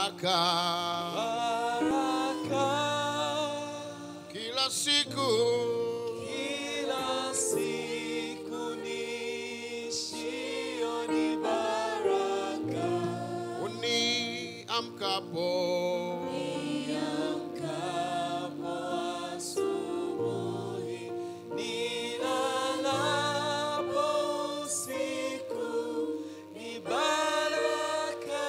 baraka baraka kila siku kila siku niishio ni baraka uniamkapo Niamkapo asubuhi, nilalapo usiku, ni baraka,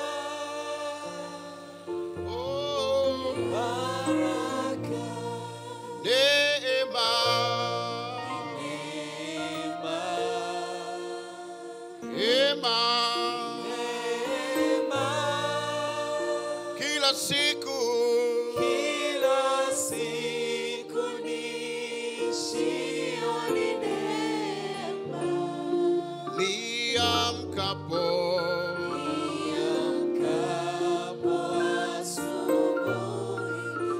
oh, baraka, neema neema, neema neema. kila siku Kila siku niishio ni neema. niamkapo Niamkapo asubuhi,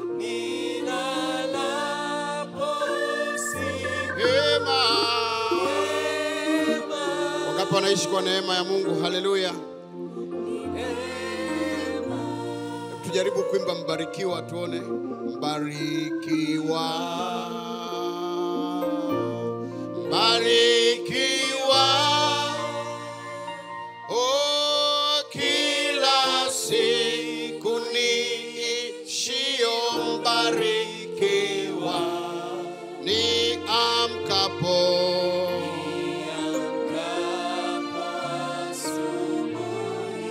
nilalapo usiku, neema neema, wangapi wanaishi kwa neema ya Mungu haleluya neema. tujaribu kuimba mbarikiwa tuone mbarikiwa mbarikiwa oh, kila siku niishio mbarikiwa ni amkapo Niamkapo asubuhi,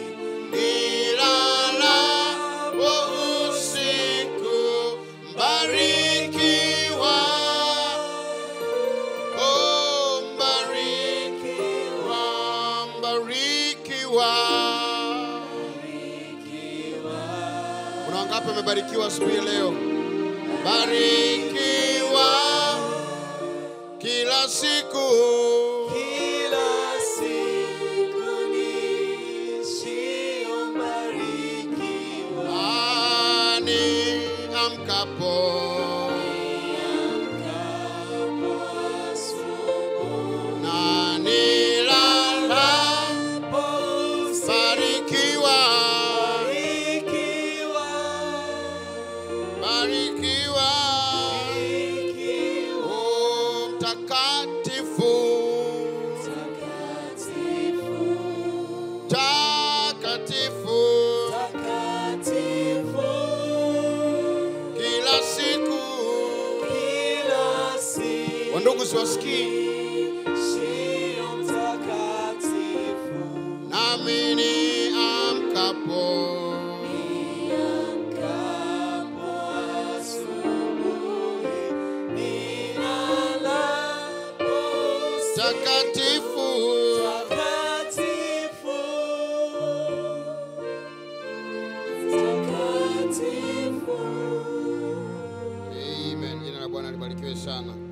nilalapo usiku mbarikiwa oh, mbarikiwa mbarikiwa kuna wangapi wamebarikiwa asubuhi ya leo barikiwa kila siku Kila siku niishio mbarikiwa. ani amkapo Niamkapo asubuhi, na nilalapo usiku, barikiwa barikiwa, barikiwa barikiwa. o mtakatifu Takatifu, takatifu takatifu, kila siku kila siku wandugu siwasikii Shio mtakatifu, nami ni amkapo niamkapo asubuhi, nilalapo usiku, takatifu takatifu, takatifu. amen jina la bwana libarikiwe sana